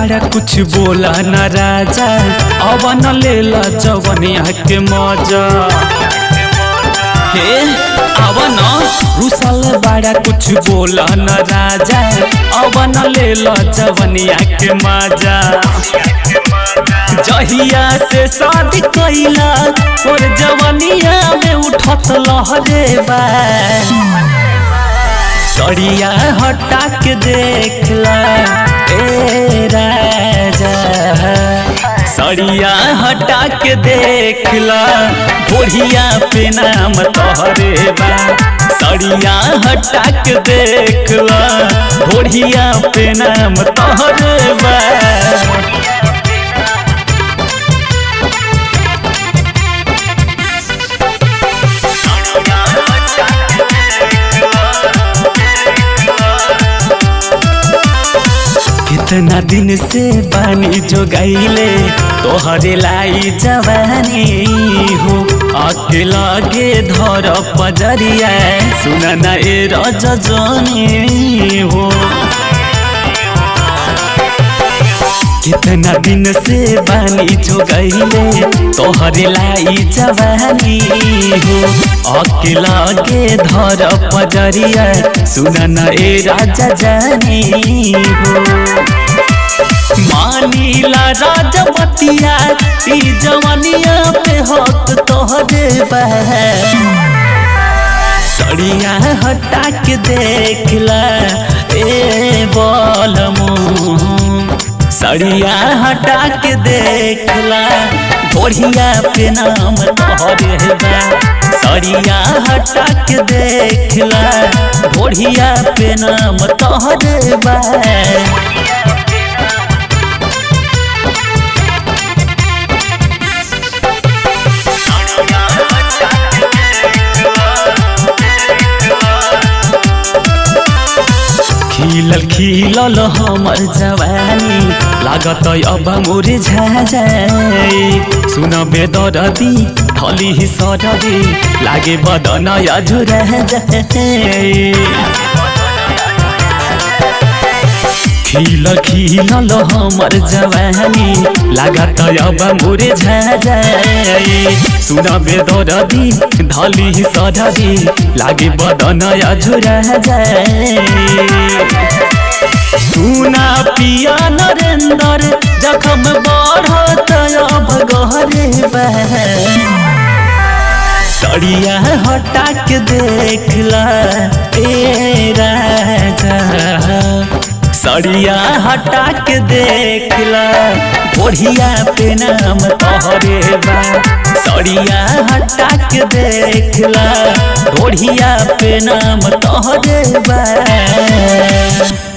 बाड़ा कुछ बोला न राजा अवन लेला जवनिया के मजा हे अवन रुसल बाड़ा कुछ बोला न राजा अवन लेला जवनिया के मजा जहिया से शादी कैला और जवनिया में उठत लहरे बा सड़िया हटा के देखला ए राजा सड़िया हटा के देखला बुढ़िया पे नाम तोहरे बा सड़िया हटा के देखला बुढ़िया पे नाम तोहरे बा कितना दिन से बानी जो गईले तोहरे लाई जवानी हो अकेला गे धर पजरिया सुना ना ए रजनी हो कितना दिन से बानी जो गईले तोहरे लाई जवानी हो अकेला गे धर पजरिया सुना ना ए राजा जानी हो मानीला राजवतिया ई जवानिया पे हक तोहरे बह सड़िया हटा के देखला ए बोल सड़िया हटा के देखला बढ़िया पे नाम तोहरे बा सड़िया हटा के देखला बढ़िया पे नाम तोहरे बा खिलल खिलल हमर जवानी लागत अब मोरे झाजाई सुन बेदरदी थली ही सरदी लागे बदन अझुरा जाए खिलल खिलल हमर जवानी लागत अब मोरे झाजाई सुन बेदरदी धली ही सरदी लागे बदन अझुरा जाए सुना पिया नरेंद्र जखम बढ़त अब गहरे सड़िया हटा के देखला ए राजा सड़िया हटा के देखला बढ़िया पे नाम तोहरे बा सड़िया हटा के देखला बढ़िया पे नाम तोहरे बा